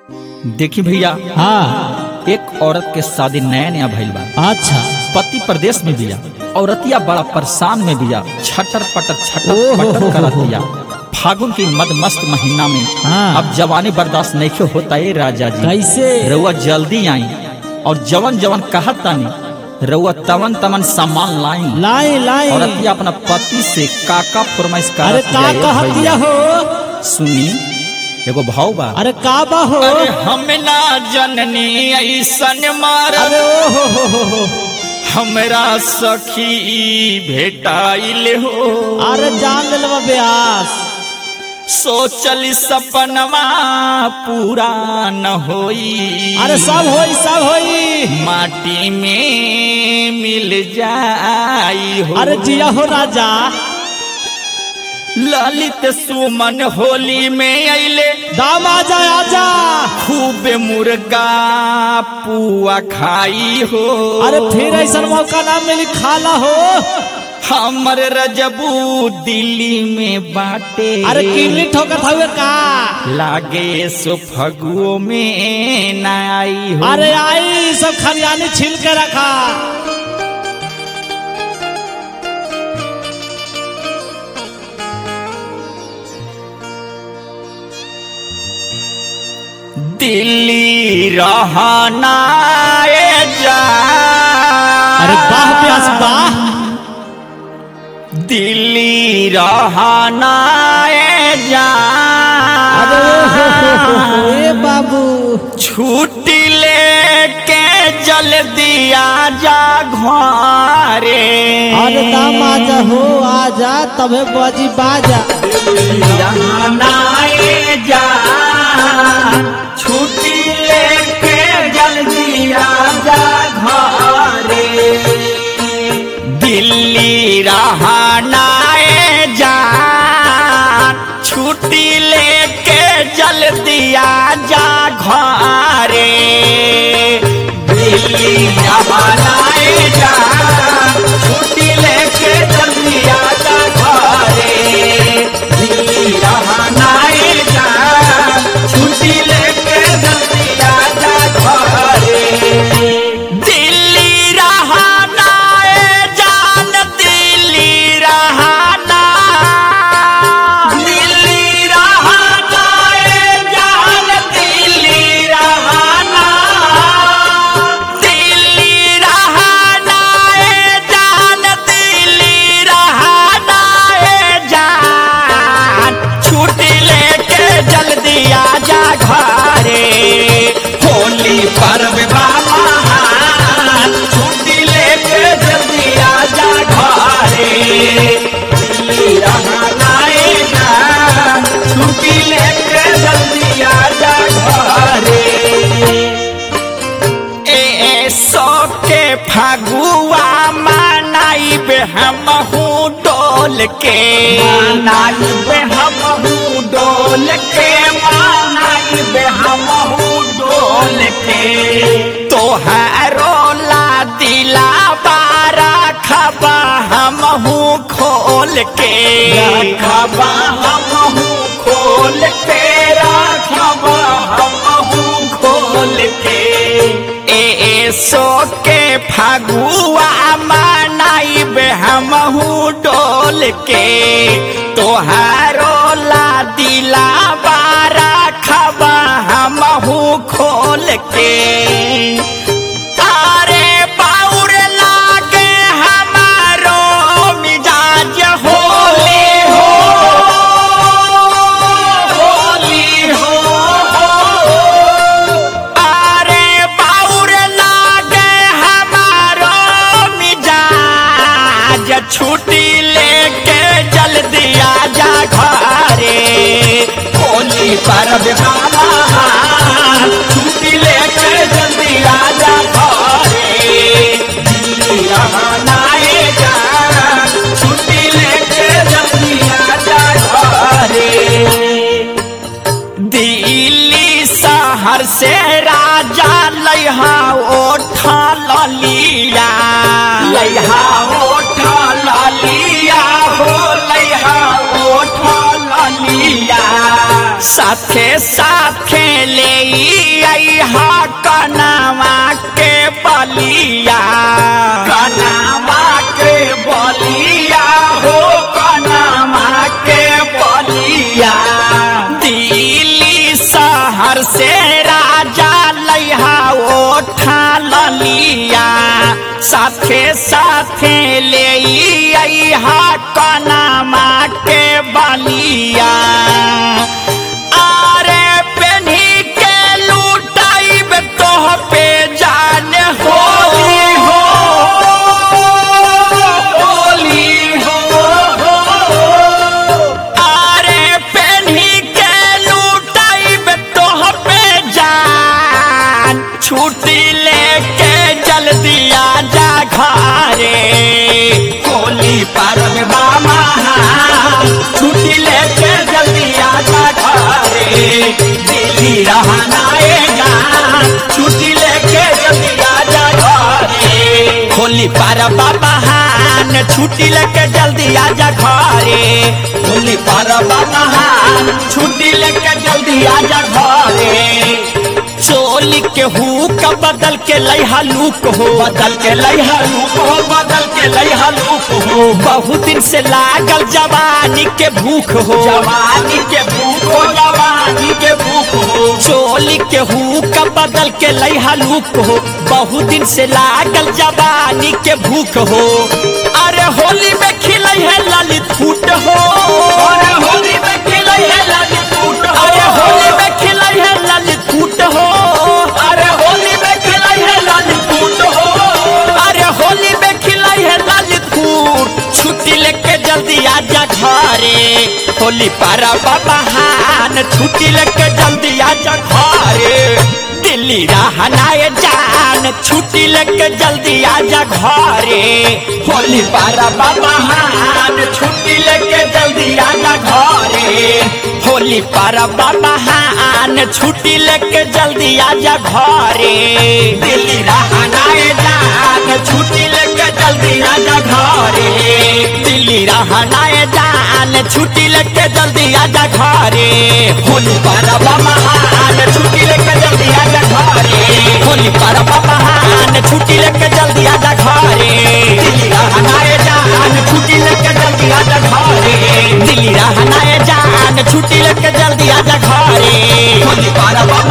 देखी भैया हाँ एक औरत के शादी नया नया भइल बा अच्छा पति प्रदेश में बिया औरतिया बड़ा परेशान में बिया छटर पटर छटर ओहो पटर हो करत हो। बिया फागुन की मद मस्त महीना में हाँ। अब जवानी बर्दाश्त नहीं होता है राजा जी कैसे रउआ जल्दी आई और जवन जवन कहत तानी रउआ तवन तवन सामान लाई लाई लाई औरतिया अपना पति से काका फरमाइश अरे करत का बिया, ए कहत दिया भैया। हो सुनी एगो भाव बा अरे का बा हो अरे हम ना जननी ऐसन मार अरे ओ हो हो हो हो हमरा सखी भेटाइल हो अरे जान ले लेवा ब्यास सोचल सपनवा पूरा न होई अरे सब होई सब होई माटी में मिल जाई हो अरे जिया हो राजा ललित सुमन होली में अइले दाम आजा आजा खूब मुर्गा पुआ खाई हो अरे फिर ऐसा मौका ना मिली खाला हो हमर रजबू दिल्ली में बाटे अरे किडनी ठोकत हवे का लागे सो फगुओ में न आई हो अरे आई सब खरियानी छील के रखा दिल्ली रहना ए जा अरे बाह प्यास बाह दिल्ली रहना ए जा अरे ओ हो हो हो हो ए बाबू छुट्टी लेके जल्दी आ जा घरे अरे दाम आजा हो आजा तबे बजी बाजा नाए जा छुट्टी लेके जल्दी आ जा घरे दिल्ली रहनाए जा छुट्टी लेके जल्दी आ जा घरे दिल्ली रहनाए जा छुट्टी लेके जल्दी आ जा घरे दिल्ली रहनाए जा छुट्टी लेके जल्दी आ जा घरे दिल्ली रहना ए जान दिल्ली रहना दिल्ली रहना ए जान दिल्ली रहना दिल्ली रहना ए जान दिल्ली रहना ए जान छुट्टी लेके जल्दी आ जा घरे होली पर्व बाबा छुट्टी लेके जल्दी आ जा घरे दिल्ली रहना ए जान छुट्टी लेके जल्दी आ जा घरे ए सो के फगुआ मनाइबे हम डोल के मनाइबे हम डोल के मनाइबे हम डोल के तोहारो ला दिला बारा खबा हम खोल के रखबा हम खोल के रखबा हम खोल के ए सो के फगुआ मनाइबे हमहू डोल के तोहारो ला दिला बारा खबा हमहू खोल के तारे बाउर लागे हमारो मिजाज होले हो होली हो अरे बाउर लागे हमारो मिजाज छुट्टी लेके जल्दी आ जा घरे होली पर्व बाबा छुट्टी लेके जल्दी आ जा घरे दिल्ली रहना ए जान छुट्टी लेके जल्दी आ जा घरे दिल्ली शहर से राजा लैहा ओठा ललिया लैहा ओठा ललिया हो लैहा ओठा ललिया साथे साथे ले अहा कनावा के बलिया कनावा के बलिया हो कनावा के बलिया दिल्ली शहर से राजा लैहा ओठा ललिया साथे साथे ले अहा कनामा के बलिया आरे पेन्ही के लूटाइब तोह पे जाने होली हो होली हो आरे पेन्ही के लूटाइब तोह पे जान छुट्टी लेके जल्दी आजा घरे होली पर्व बामा छुट्टी लेके जल्दी आजा घरे दिल्ली रहना आएगा छुट्टी लेके जल्दी आजा घरे होली पर्व बहान छुट्टी लेके जल्दी आजा घरे होली पर्व बहान छुट्टी लेके जल्दी आजा घरे चोली के हुक बदल के लैहा लूक हो बदल के लैहा लूक हो बदल के लैहा लूक हो बहुत दिन से लागल जवानी के भूख हो जवानी के भूख हो जवानी के भूख हो चोली के हुक बदल के लैहा लूक हो बहुत दिन से लागल जवानी के भूख हो अरे होली में खिलै है ललित फूट हो अरे होली में खिलै है ललित फूट हो अरे होली में खिलै है ललित फूट हो अरे होली में खिलै है ललित फूट हो अरे होली में खिलै है ललित फूट छुट्टी लेके जल्दी आजा घरे होली पारा बहान छुट्टी लेके जल्दी आजा घरे दिल्ली रहनाए जान छुट्टी लेके जल्दी आजा घरे होली पारा बहान छुट्टी लेके जल्दी आजा घरे होली पारा बहान छुट्टी लेके जल्दी आजा घरे दिल्ली रहनाए जान छुट्टी लेके जल्दी आजा घरे दिल्ली रहनाए जान छुट्टी लेके जल्दी आजा घरे होली पारा बहान छुट्टी लेके जल्दी आजा घरे होली पारा बहान छुट्टी लेके जल्दी आजा घरे दिल्ली रहनाए जान छुट्टी लेके जल्दी आजा घरे दिल्ली रहनाए जान छुट्टी लेके जल्दी आजा घरे होली पारा